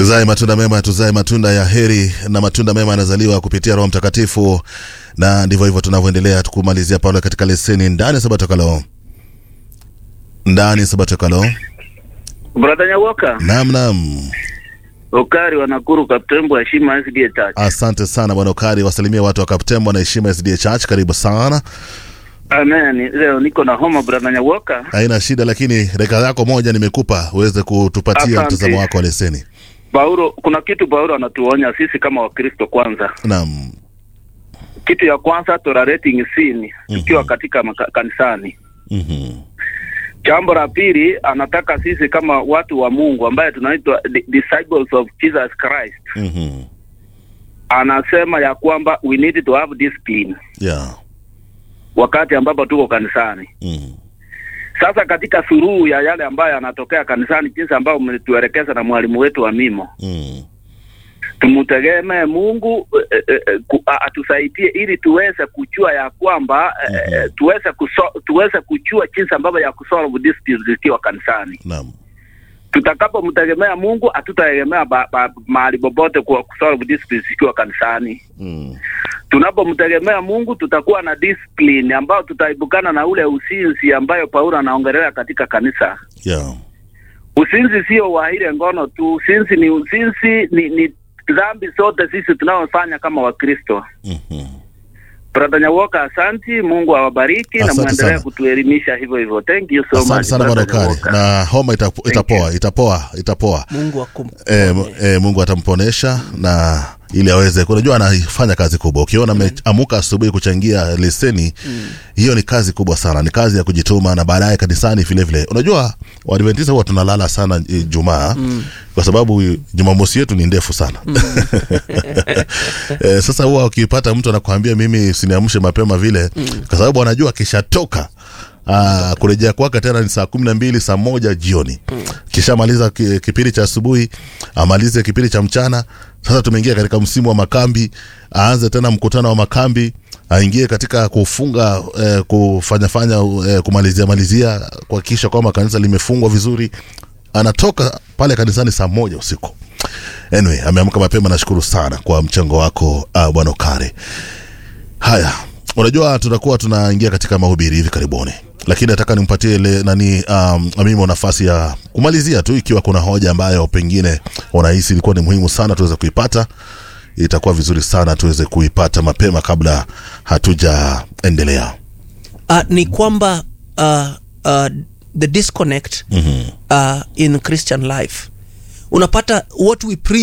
Tuzae matunda mema, tuzae matunda ya heri, na matunda mema yanazaliwa kupitia Roho Mtakatifu, na ndivyo hivyo tunavyoendelea tukumalizia pale katika leseni ndani ya Sabato Kalo, ndani ya Sabato Kalo. Brother Nyawoka, Naam, naam, Okari wa Nakuru, Kaptembo, heshima SDA Church. asante sana bwana Ukari, wasalimia watu wa Kaptembo na heshima SDA Church. Karibu sana, Amen. Leo niko na homa Brother Nyawoka. haina shida, lakini dakika yako moja nimekupa uweze kutupatia Asante. mtazamo wako wa leseni. Paulo, kuna kitu Paulo anatuonya sisi kama Wakristo. Kwanza, Naam, kitu ya kwanza tolerating sin tukiwa katika maka- kanisani. mhm, Jambo la pili, anataka sisi kama watu wa Mungu ambaye tunaitwa di- disciples of Jesus Christ, mhm, anasema ya kwamba we need to have discipline yeah, wakati ambapo tuko kanisani. mhm, Sasa katika suruhu ya yale ambayo yanatokea kanisani, jinsi ambayo mlituelekeza na mwalimu wetu wa mimo, mhm, tumtegemee Mungu eh, eh, eh, ku- a- atusaidie ili tuweze kujua ya kwamba eh, eh, tuweze kuso, tuweze kujua jinsi ambavyo ya kusolve disputes zikiwa kanisani. naam, Tutakapomtegemea Mungu, hatutategemea ba, ba, mahali popote kwa kusolve disputes zikiwa kanisani. mhm, Tunapomtegemea Mungu, tutakuwa na discipline ambayo tutaibukana na ule usinzi ambayo Paulo anaongelea katika kanisa. yeah, Usinzi sio wa ile ngono tu, usinzi ni usinzi ni, ni dhambi zote sisi tunaofanya kama Wakristo. mhm. Brother Nyawoka, asanti. Mungu awabariki na Asante muendelee sana. kutuelimisha hivyo hivyo. Thank you so Asante much. sana bwana Brother Ukari, Nyawoka. na homa itapo- itapoa, itapoa, itapoa. Mungu akum E, e, Mungu atamponesha na ili aweze, unajua anafanya kazi kubwa. Ukiona ameamuka asubuhi kuchangia leseni hiyo, ni kazi kubwa sana, ni kazi ya kujituma, na baadaye kanisani vile vile. Unajua Waadventista huwa tunalala sana e, Jumaa kwa sababu Jumamosi yetu ni ndefu sana e, sasa huwa ukipata mtu anakuambia mimi usiniamshe mapema vile, kwa sababu anajua akishatoka Ah, kurejea kwake tena ni saa kumi na mbili saa moja jioni kishamaliza ki- kipindi cha asubuhi amalize kipindi cha mchana sasa tumeingia katika msimu wa makambi aanze tena mkutano wa makambi aingie katika kufunga eh, kufanyafanya eh, kumalizia malizia kuhakikisha kwamba kanisa limefungwa vizuri anatoka pale kanisani saa moja usiku anyway ameamka mapema nashukuru sana kwa mchango wako uh, bwana ukare Haya, unajua tutakuwa tunaingia katika mahubiri hivi karibuni, lakini nataka nimpatie ile nani um, Amimo nafasi ya kumalizia tu, ikiwa kuna hoja ambayo pengine unahisi ilikuwa ni muhimu sana tuweze kuipata, itakuwa vizuri sana tuweze kuipata mapema kabla hatujaendelea. uh, ni kwamba uh, uh, the disconnect uh, in Christian life unapata what we preach